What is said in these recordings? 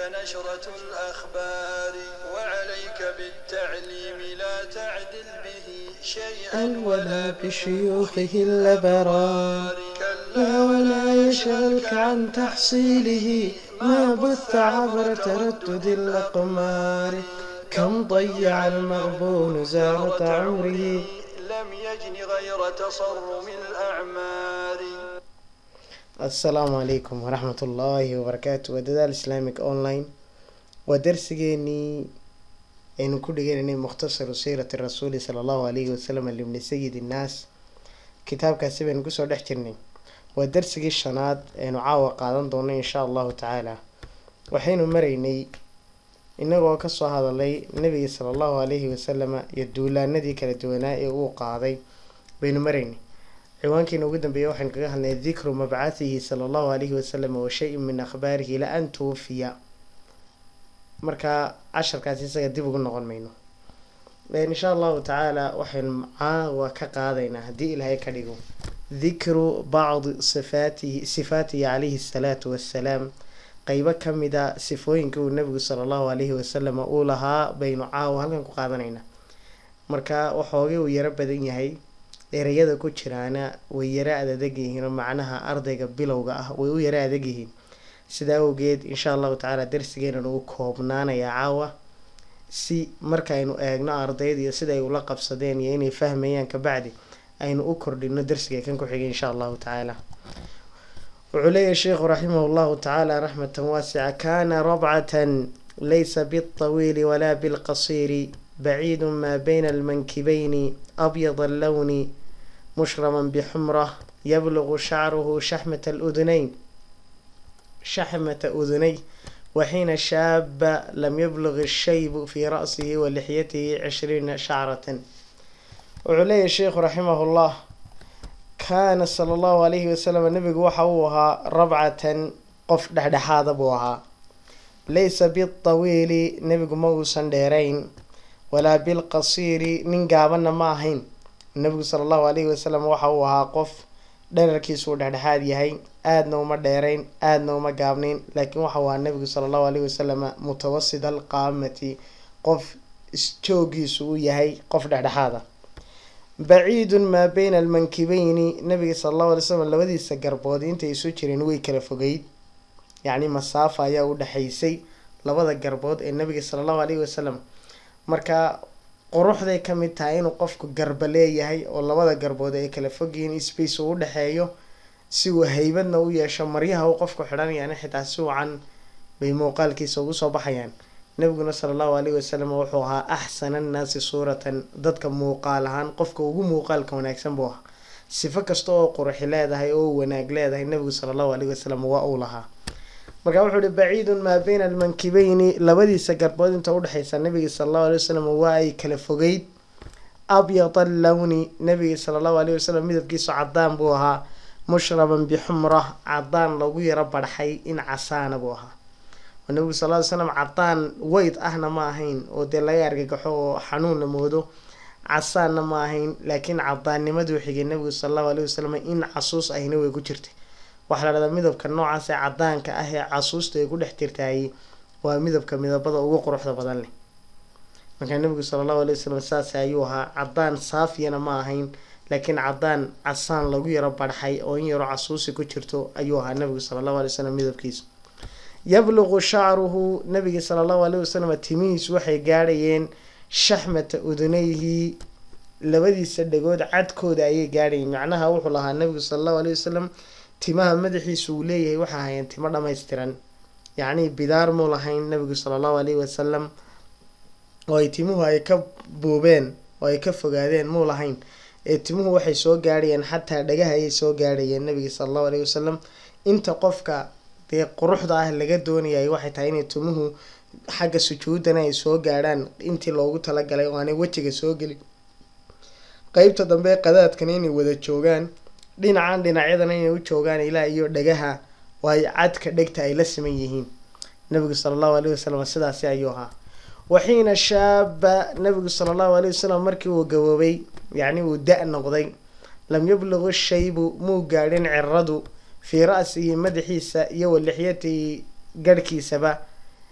نشرة الأخبار وعليك بالتعليم لا تعدل به شيئا ولا بشيوخه الأبرار كلا لا ولا يشغلك عن تحصيله ما بث عبر تردد الأقمار كم ضيع المغبون زارة عمره لم يجن غير تصرم الأعمار asalaamu calaykum waraxmat ullaahi wabarakaatu waa dadaal islaamic online waa darsigeenii aynu ku dhiganaynay mukhtasaru siirati rasuuli sala allahu alayhi wasalam libni sayid innaas kitaabkaasi baynu kusoo dhex jirnay waa darsigii shanaad aynu caawa qaadan doono insha allahu tacaala waxaynu maraynay inagoo kasoo hadalay nabiga sala allahu alayhi wasalama iyo duulaanadii kala duwanaa ee uu qaaday baynu maraynay ciwaankiina ugu dambeeya waxaynu kaga hadlay dikru mabcathihi sala allahu alayhi wasalam wa shay-in min akhbaarihi ila an tuwafiya markaa casharkaasi isaga dib ugu noqon mayno insha allahu tacaala waxaynu caawa ka qaadaynaa haddii ilaahay ka dhigo dikru bacdi sifaatihi sifaatihi calayhi asalaatu wassalaam qeybo kamida sifooyinka uu nabigu sala allahu alayhi wasalam uu lahaa baynu caawa halkan ku qaadanaynaa marka waxoogay uu yaro badan yahay ereyada ku jiraana way yaro adadeg yihiin oo macnaha ardayga bilowga ah way u yaro adeg yihiin sidaa awgeed insha allahu tacaala darsigeenan uu koobnaanayaa caawa si markaaynu eegno ardayda iyo sida ay ula qabsadeen iyo inay fahmayaan kabacdi aynu u kordhino darsiga kan ku xigay insha allahu tacaala wuxuu leeyahay sheikhu raximah llahu tacaala raxmatan waasica kana rabcatan laysa bilطawiili walaa bilqasiiri baciid maa bayna almankibeyni abyad allowni mushrama bixumrah yablugu shacruhu shaxmata aludunayn shaxmata udunay waxiina shaaba lam yablug ashaybu fii ra'sihi wa lixyatihi cishriina shacratan wuxuu leeyahay sheikhu raximah llah kaana sala allahu alayhi wasalam nabigu waxa uu ahaa rabcatan qof dhexdhexaada buu ahaa laysa biltawiili nebigu ma uusan dheerayn walaa bilqasiiri nin gaabanna ma ahayn nabigu sala allahu alayhi wasalam waxa uu ahaa qof dherarkiisuu dhexdhexaad yahay aadna uma dheerayn aadna uma gaabnayn laakiin waxa uu ahaa nabigu sala allahu alayhi wasalam mutawasid alqaamati qof isjoogiisu uu yahay qof dhexdhexaada baciidun maa bayna almankibeyni nabiga sala allahu alay slam labadiisa garbood intay isu jireen way kala fogeyd yacni masaafa ayaa u dhexaysay labada garbood ee nabiga sala allahu alayhi wasalam marka quruxday ka mid tahay inuu qofku garba leeyahay oo labada garbood ay kala fogyihiin space uu udhexeeyo si uu haybadna u yeesho maryaha uu qofku xidhanayaan xitaa si wacan bay muuqaalkiisa ugu soo baxayaan nabiguna sala allahu alayhi wasalam wuxuu ahaa axsana annaasi suuratan dadka muuqaal ahaan qofka ugu muuqaalka wanaagsan buu ahaa sifo kasta oo quruxi leedahay oo wanaag leedahay nabigu sala allahu alayhi wasalam waa uu lahaa marka wuxuu ihi baciidun maa bayna almankibeyni labadiisa garbood inta udhexeysa nabiga sala allahu alay wasalam waa ay kala fogeyd abyad allowni nabiga sala allahu alayhi wasalam midabkiisu cadaan buu ahaa mushraban bixumrah cadaan lagu yaro barxay in casaana buu ahaa oo nabigu sal ly slam cadaan weyd ahna ma ahayn oo dee laga argagaxo oo xanuunna moodo casaanna ma ahayn laakiin cadaannimaduu xigay nabigu sala allahu alayhi wasalam in casuus ahina way ku jirtay waxaa la dhahdaa midabka noocaas ee cadaanka ah ee casuusta ay ku dhex jirtaay waa midabka midabada ugu quruxda badan leh markaa nabigu sala allahu alay wasalam saas ayuu ahaa cadaan saafiyana ma ahayn laakiin cadaan casaan lagu yaro barxay oo in yaro casuusi ku jirto ayuu ahaa nabigu sala allahu alay wasalam midabkiisu yabluqu shacruhu nabiga sala allahu alayh wasalam timihiisu waxay gaadhayeen shaxmata udunayhi labadiisa dhagood cadkooda ayay gaadhayeen macnaha wuxuu lahaa nabigu sala allahu alayh wasalam timaha madaxiisu uu leeyahay waxa ahayeen timo dhammaystiran yacnii bidaar muu lahayn nabigu sala allahu alayhi wasalam oo ay timuhu ay ka buubeen oo ay ka fogaadeen muu lahayn ee timuhu waxay soo gaadhayeen xataa dhagaha ayay soo gaadhayeen nabiga sala allahu alayhi wasalam inta qofka dee quruxda ah laga doonayay waxay tahay inay timuhu xagga sujuudana ay soo gaadhaan intii loogu talagalay oo aanay wejiga soo gelin qeybta dambe qadaadkana inay wada joogaan dhinacan dhinacyadana inay u joogaan ilaa iyo dhagaha waayo cadka dhegta ay la siman yihiin nabigu sala allahu alayhi wasalam sidaasi ayuu ahaa waxiina shaaba nabigu sala allahu alayhi wasalam markii uu gaboobay yacni uu da- noqday lam yablugu shaybu muu gaadhin ciradu fii ra-sihi madaxiisa iyo wa lixyatihi garhkiisaba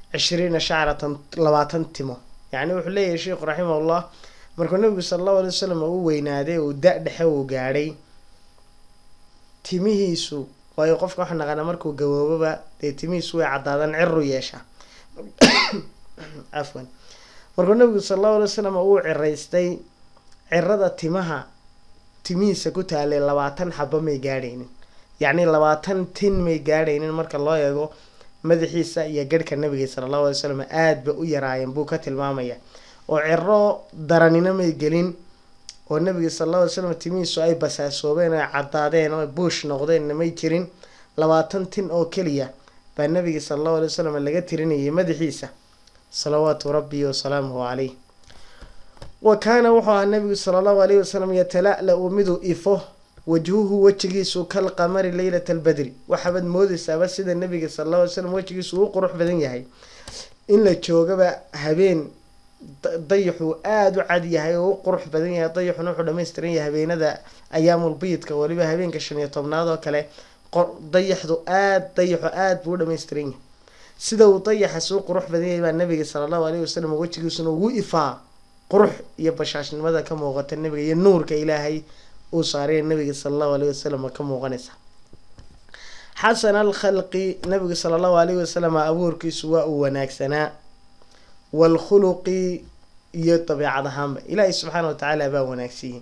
cishriina shacratan labaatan timo yacni wuxuu leeyahay sheikhu raximahullah markuu nabigu sala allahu alay wasalam uu weynaaday uu da dhexe uu gaadhay timihiisu waayo qofka waxaa naqaana markuu gabooboba dee timihiisu way caddaadaan ciru yeeshaa cafwan markuu nabigu sala allahu alay wasalam uu ciraystay cirada timaha timihiisa ku taalay labaatan xaba may gaadhaynin yacni labaatan tin may gaadhaynin marka loo eego madaxiisa iyo garhka nabiga sala allahu alay wasalam aada ba u yaraayeen buu ka tilmaamaya oo ciro daranina may gelin oo nabiga sala allahu alay slam timihiisu ay basaasoobeen oo caddaadeen oo buush noqdeenna may jirin labaatan tin oo keliya baa nabiga sala allahu alay wasalam laga tirinayay madaxiisa salawaatu rabbi wasalaamuhu caleyh wa kaana wuxuu ahaa nabigu sala allahu alayhi wasalam yatala-la-u miduu ifo wajhuhu wejigiisu kal qamari leylata albadri waxaabaad moodeysaaba sida nabiga sala allahu alay slam wejigiisu uu qurux badan yahay in la joogaba habeen dayaxuu aada u cad yahay oo u qurux badan yahay dayaxuna wuxuu dhammaystiran yahay habeenada ayaamulbiidka waliba habeenka shan iyo tobnaad oo kale dayaxdu aad dayaxu aada buu u dhammaystiran yahay sida uu dayaxas u qurux badan yahay baa nabiga sala allahu alayhi wasalam wejigiisuna ugu ifaa qurux iyo bashaashnimada ka muuqata nabiga iyo nuurka ilaahay uu saaraya nabiga sala allahu alayhi wasalam ka muuqanaysa xasan al khalqi nabiga sala allahu alayhi wasalam abuurkiisu waa uu wanaagsanaa waalkhuluqi iyo dabeecad ahaanba ilaahay subxaana watacaala baa wanaagsiiyey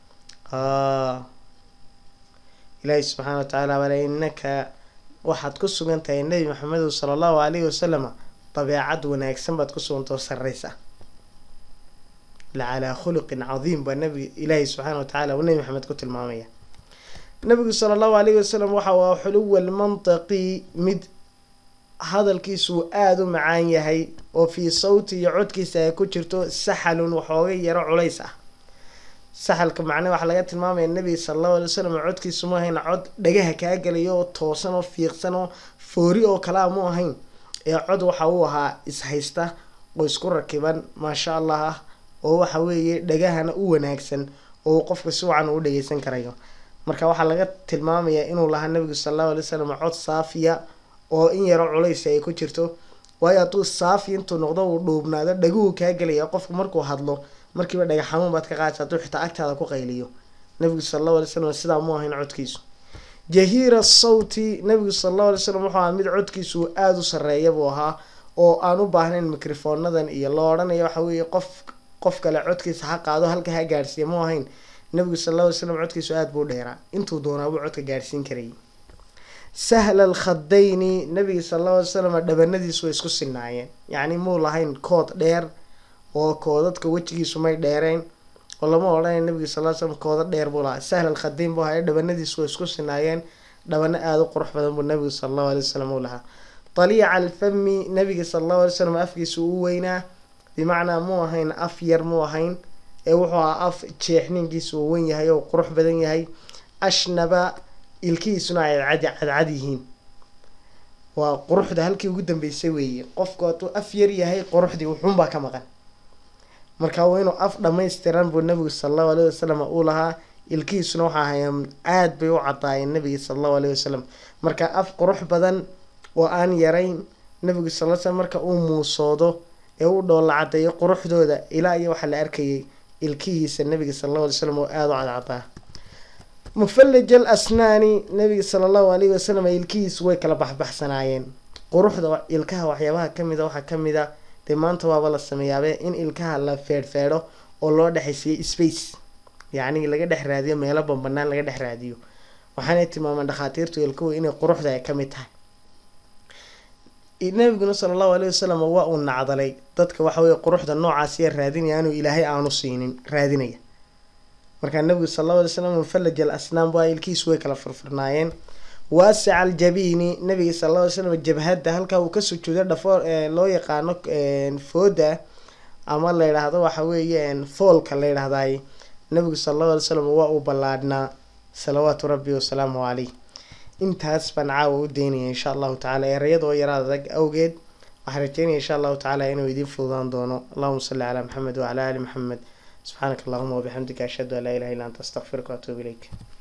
ilaahay subxaana watacaala bale inaka waxaad ku sugan tahay nebi maxamedu sala allahu alayhi wasalama dabeecad wanaagsan baad ku sugantao sarreysa lacalaa khuluqin cadiim baa nabiga ilaahay subxaana watacaala uu nebi maxamed ku tilmaamaya nabigu sala allahu alayhi wasalam waxa waa xuluwa lmantaqi mid hadalkiisu aada u macaan yahay oo fii sawti iyo codkiisa ay ku jirto saxalun waxooga yaro culays ah saxalka macnaa waxaa laga tilmaamaya nabiga sala allahu alay wasalam codkiisu mu ahayn cod dhagaha kaa gelaya oo toosan oo fiiqsan oo foori oo kalea mu ahayn ee cod waxa uu ahaa ishaysta oo isku rakiban maasha allah ah oo waxa weeye dhagahana u wanaagsan oo uu qofka si wacan uu dhageysan karayo marka waxaa laga tilmaamayaa inuu lahaa nabigu sala allahu alay wasalam cod saafiya oo in yaro culaysi ay ku jirto waayo hadduu saafi intuu noqdo uu dhuubnaado dhaguhu kaa gelaya qofku markuu hadlo markiiba dhaga xanuun baad ka qaadaysa hadduu xitaa agtaada ku qayliyo nabigu sala allahu alay slam sidaa mu ahayn codkiisu jahiira sawti nabigu sala allahu alay slam wuxuu ahaa mid codkiisu aada u sarreeya buu ahaa oo aan u baahnayn mikrofoonadan iyo loo odhanaya waxa weeye qof qof kale codkiisa ha qaado halka ha gaadhsiiya mu ahayn nabigu sala alla alay slam codkiisu aada buu dheeraa intuu doonaabuu codka gaadhsiin karayay sahla alkhadayni nabiga sala allahu alay slam dhabanadiisu way isku sinaayeen yacni muu lahayn kood dheer oo koodadka wejigiisu may dheereen oo lama odhanay nabiga sal ly slam kooda dheer buu lahaa sahla alkhadayn buu ahaa dhabanadiisu way isku sinaayeen dhabano aada u qurux badan buu nabigu sala allahu alay wasalam uu lahaa taliica alfami nabiga sala allahu alay slam afkiisu u weynaa bimacnaa muu ahayn af yar muu ahayn ee wuxuu ahaa af jeexninkiisu uu wen yahay oo qurux badan yahay ashnaba ilkihiisuna ay cad cadcad yihiin waa quruxda halkii ugu dambeysay weeye qofku hadduu af yar yahay quruxdii wuxuunbaa ka maqan marka waa inuu af dhammaystiran buu nabigu sala allahu alayhi wasalam uu lahaa ilkihiisuna waxa ahaayeen aada bay u cadaayeen nabiga sala allahu alayhi wasalam marka af qurux badan oo aan yarayn nabigu sal slam marka uu muusoodo ee u dhoolla cadeeyo quruxdooda ilaa iyo waxaa la arkayay ilkihiisa nabiga sala allahu alay slam oo aada u cadcadaa mufallaj al asnaani nabiga sala allahu alayhi wasalam ilkihiisu way kala baxbaxsanaayeen quruxda ilkaha waxyaabaha kamida waxaa kamid a dee maanta waaba la sameeyaabe in ilkaha la feedhfeedho oo loo dhexaysiiyo space yacni laga dhex raadiyo meelo banbanaan laga dhex raadiyo waxaanay tilmaameen dhakhaatiirtu ilkuhu inay quruxda ay kamid tahay nabiguna sala allahu alayhi wasalam waa uu nacdalay dadka waxa weye quruxda noocaasiya raadinaya inuu ilaahay aanu siinin raadinaya markaa nabigu sala allahu alay slam mufallaj al asnaam waa ilkiisu way kala furfurnaayeen waasica aljabiini nabiga sala alla alay slam jabhadda halkaa uu ka sujuuday dhafoor loo yaqaano fooda ama la yidhaahdo waxa weeye foolka la yidhahdaay nabigu sala allahu alay slam waa uu ballaadhnaa salawaatu rabbi wasalaamu caleyh intaas baan caawa u daynaya insha allahu tacala erayadoo yaraad adag awgeed waxaan rajeynaya insha allahu tacala inuu idiin fududaan doono allahuma salli calaa maxamed wacala ali maxamed subxaanaka allahuma wabixamdika ashhadu an laa ilaha illa anta astaqfiruka waatuubu ilayk